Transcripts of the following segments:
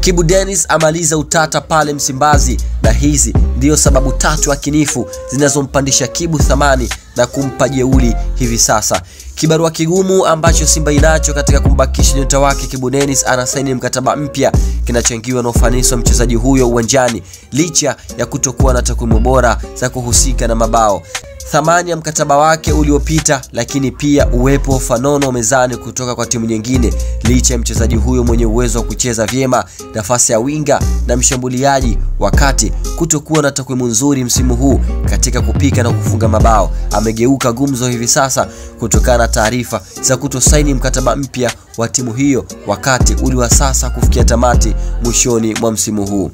Kibu Dennis amaliza utata pale Msimbazi, na hizi ndiyo sababu tatu akinifu zinazompandisha Kibu thamani na kumpa jeuli hivi sasa. Kibarua kigumu ambacho Simba inacho katika kumbakisha nyota wake Kibu Dennis anasaini mkataba mpya kinachangiwa na ufanisi wa mchezaji huyo uwanjani licha ya kutokuwa na takwimu bora za kuhusika na mabao thamani ya mkataba wake uliopita, lakini pia uwepo wa fanono mezani kutoka kwa timu nyingine, licha ya mchezaji huyo mwenye uwezo wa kucheza vyema nafasi ya winga na mshambuliaji, wakati kutokuwa na takwimu nzuri msimu huu katika kupika na kufunga mabao, amegeuka gumzo hivi sasa kutokana na taarifa za kutosaini mkataba mpya wa timu hiyo, wakati uliwa sasa kufikia tamati mwishoni mwa msimu huu.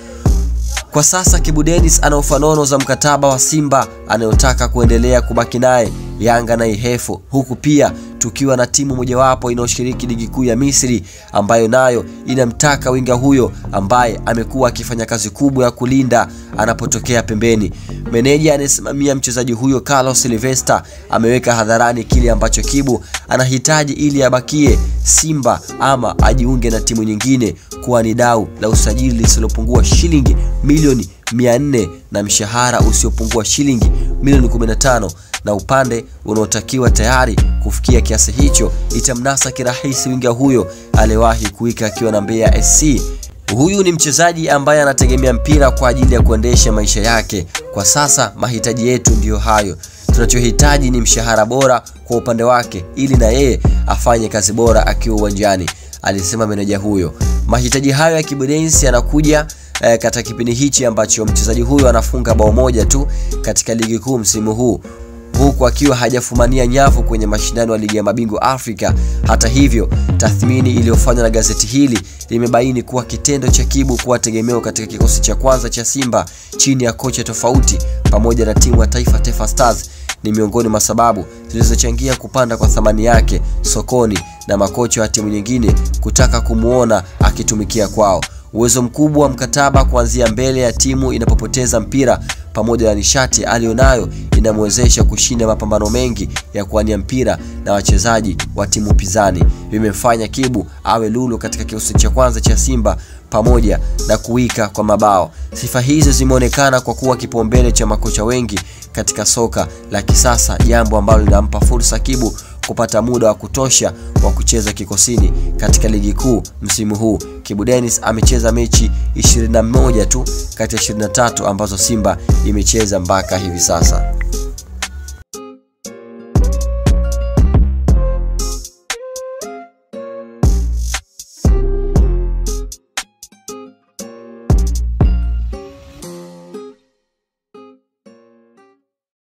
Kwa sasa Kibu Dennis ana ufanono za mkataba wa Simba anayotaka kuendelea kubaki naye Yanga na Ihefu, huku pia tukiwa na timu mojawapo inayoshiriki ligi kuu ya Misri ambayo nayo inamtaka winga huyo ambaye amekuwa akifanya kazi kubwa ya kulinda anapotokea pembeni. Meneja anayesimamia mchezaji huyo Carlos Silvester ameweka hadharani kile ambacho Kibu anahitaji ili abakie Simba ama ajiunge na timu nyingine kuwa ni dau la usajili lisilopungua shilingi milioni 400 na mshahara usiopungua shilingi milioni 15 na upande unaotakiwa tayari kufikia kiasi hicho itamnasa kirahisi winga huyo aliyewahi kuika akiwa na Mbeya SC. Huyu ni mchezaji ambaye anategemea mpira kwa ajili ya kuendesha maisha yake. Kwa sasa mahitaji yetu ndiyo hayo. Tunachohitaji ni mshahara bora kwa upande wake, ili na yeye afanye kazi bora akiwa uwanjani, alisema meneja huyo. Mahitaji hayo ya Kibu Dennis yanakuja eh, katika kipindi hichi ambacho mchezaji huyo anafunga bao moja tu katika ligi kuu msimu huu huku akiwa hajafumania nyavu kwenye mashindano ya ligi ya mabingwa Afrika. Hata hivyo, tathmini iliyofanywa na gazeti hili limebaini kuwa kitendo cha Kibu kuwa tegemeo katika kikosi cha kwanza cha Simba chini ya kocha tofauti pamoja na timu ya taifa Taifa Stars ni miongoni mwa sababu zilizochangia kupanda kwa thamani yake sokoni na makocha wa timu nyingine kutaka kumwona akitumikia kwao. Uwezo mkubwa wa mkataba kuanzia mbele ya timu inapopoteza mpira pamoja na nishati aliyonayo inamwezesha kushinda mapambano mengi ya kuwania mpira na wachezaji wa timu pinzani, vimemfanya Kibu awe lulu katika kikosi cha kwanza cha Simba pamoja na kuwika kwa mabao. Sifa hizo zimeonekana kwa kuwa kipaumbele cha makocha wengi katika soka la kisasa, jambo ambalo linampa fursa Kibu kupata muda wa kutosha wa kucheza kikosini katika ligi kuu msimu huu. Kibu Dennis amecheza mechi 21 tu kati ya 23 ambazo Simba imecheza mpaka hivi sasa.